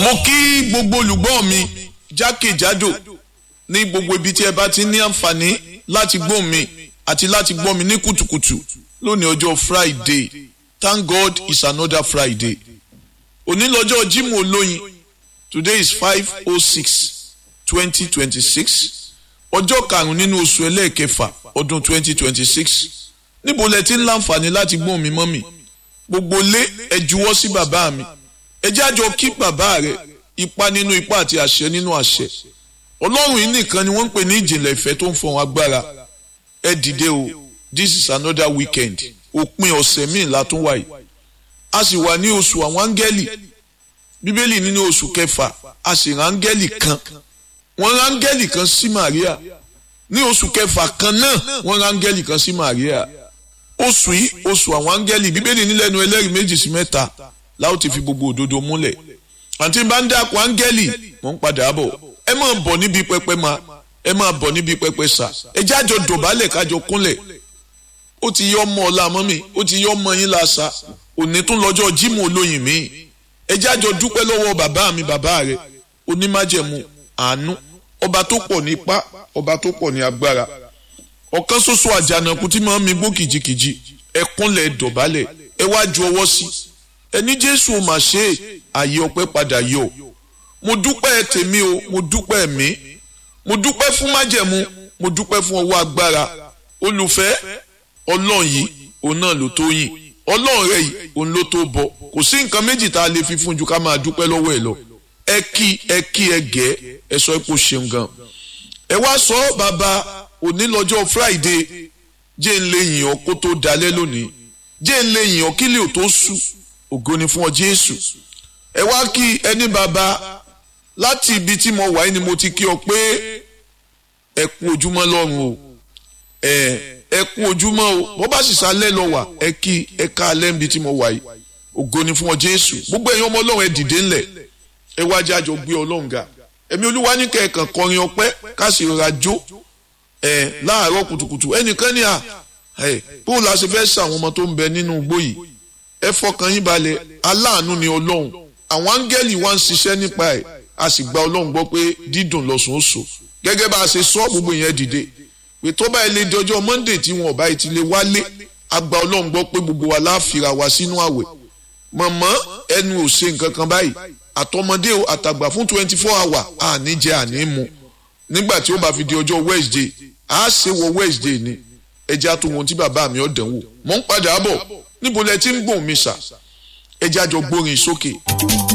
mo kí gbogbo olùgbọ́ mi jákèjádò ní gbogbo ibi tí ẹ bá ti ní àǹfààní láti gbọ́ mi àti láti gbọ́ mi ní kùtùkùtù lónìí ọjọ́ friday thank god it's another friday òní lọ́jọ́ jímọ̀ olóyin today is five oh six twenty twenty six ọjọ́ karùn-ún nínú oṣù ẹlẹ́ẹ̀kẹfà ọdún twenty twenty six níbo lẹ ti ń láǹfààní láti gbọ́ mi mọ́ mi gbogbo lé ẹ juwọ́ sí bàbá mi ẹ jẹ́ àjọ kí bàbá rẹ ipa nínú ipa àti àṣẹ nínú àṣẹ ọlọ́run yìí nìkan ni wọ́n ń pè ní ìjìnlẹ̀ ìfẹ́ tó ń fọ̀hún agbára ẹ dìde o this is another weekend òpin ọ̀sẹ̀ míì látún wáyé a sì wà ní oṣù àwọn áńgẹ́lì bíbélì nínú oṣù kẹfà a sì rán áńgẹ́lì kan wọ́n rán áńgẹ́lì kan sí Màríà ní oṣù kẹfà kan náà wọ́n rán áńgẹ́lì kan sí Màríà oṣù yìí oṣù àwọn áńgẹ́lì bíbélì nílẹ̀nu ẹlẹ́rìí méjì sí mẹ́ta láwọn ti fi gbogbo òdodo múlẹ̀ àti bá ń dákun áńgẹ́lì mò ń padà bọ̀ ẹ máa bọ̀ níbi pẹpẹ ma ẹ máa bọ̀ níbi pẹpẹ sà ẹ jájọ dọ̀bálẹ̀ kájọ kúnlẹ̀ ó ti yọ ọmọ ọ̀la mọ́ mi ó ti yọ ọmọ yín lásà òní tún lọ́jọ́ jímọ̀ olóyin mi ẹ jájọ dúpẹ́ lọ́wọ́ bàbá mi bàbá rẹ onímájẹ̀mú àánú ọba tó pọ̀ ní ipá ọba tó pọ̀ ní agbára ọ̀kan ṣoṣo àjànàkú tí máa ń mi gbó kìjikìji ẹ kúnlẹ̀ dọ̀bálẹ̀ ẹ wá ju ọwọ́ sí ẹni jésù ò mà ṣe àyè ọpẹ́ padà yọ mo dúpẹ́ tèmi o mo dúpẹ́ mi mo dúpẹ́ fún májẹ̀mú mo dúpẹ́ fún ọwọ́ agbára olùfẹ́ ọlọ́run yìí òun náà ló tó yìn ọlọ́run rẹ̀ yìí òun ló tó bọ kò sí nǹkan méjì tá a lè fi fún ju ká máa dúpẹ́ lọ́wọ́ ẹ̀ lọ ẹ kí ẹ kí ẹ gẹ́ ẹ sọ pé ó ṣeun gan ẹ wá sọ bàbá òní lọ́jọ́ friday jẹ́ ń lè yìn ọ́ kó tó dalẹ́ lónìí jẹ́ ń lè yìn ọ́ kílẹ̀ ò tó sú ògo ni fún ọ jésù ẹ wá kí ẹni bàbá láti ibi tí mo wà yìí ni mo ti kí ọ pé ẹ kú ojúmọ́ lọ́run o ẹ ẹ kú ojúmọ́ o bó bá sì sálẹ̀ lọ wà ẹ kí ẹ ká alẹ́ níbi tí mo wà yìí ògo ni fún ọ jésù gbogbo ẹ̀yin ọmọ ọlọ́run ẹ dìde ńlẹ̀ ẹ wá jẹ́ àjọ gbé ọlọ́run ga ẹ̀mí olúwa ní kẹ̀kàn kọrin ọpẹ́ ká sì rọra jó ẹ láàárọ̀ kùtùkùtù ẹnìkan ní à ẹ bóun la ṣe fẹ́ sàwọn ọmọ tó ń bẹ nínú igbó yìí ẹ fọkàn yín balẹ̀ aláàánú ni ọlọ́run àwọn áńgẹ́lì wa ń ṣiṣẹ́ nípa ẹ̀ a sì gba ọlọ́run gbọ́ pé dídùn lọ́sùn ó so gẹ́gẹ́ bá a ṣe sọ gbogbo yẹn dìde pé tó báyìí lè di ọjọ́ monday tí wọn ò báyìí ti lè wálé a gba ọlọ́run gbọ́ pé gbogbo wa láàfìrà wá sínú àwẹ̀ mọ̀mọ́ ẹnu ò ṣe nǹkan kan báyìí àtọmọdé o àtàgbà fún twenty four hour àní jẹ àní mu nígbà tí ó bá fi di ọjọ́ wednesday a ṣe wọ wednesday ni ẹja tó wọn tí bàbá mi ọ̀dàn wò mọ̀ ń padà bọ̀ níbo lẹ ti ń gbòǹ mi sà ẹja jọ gbórin sókè.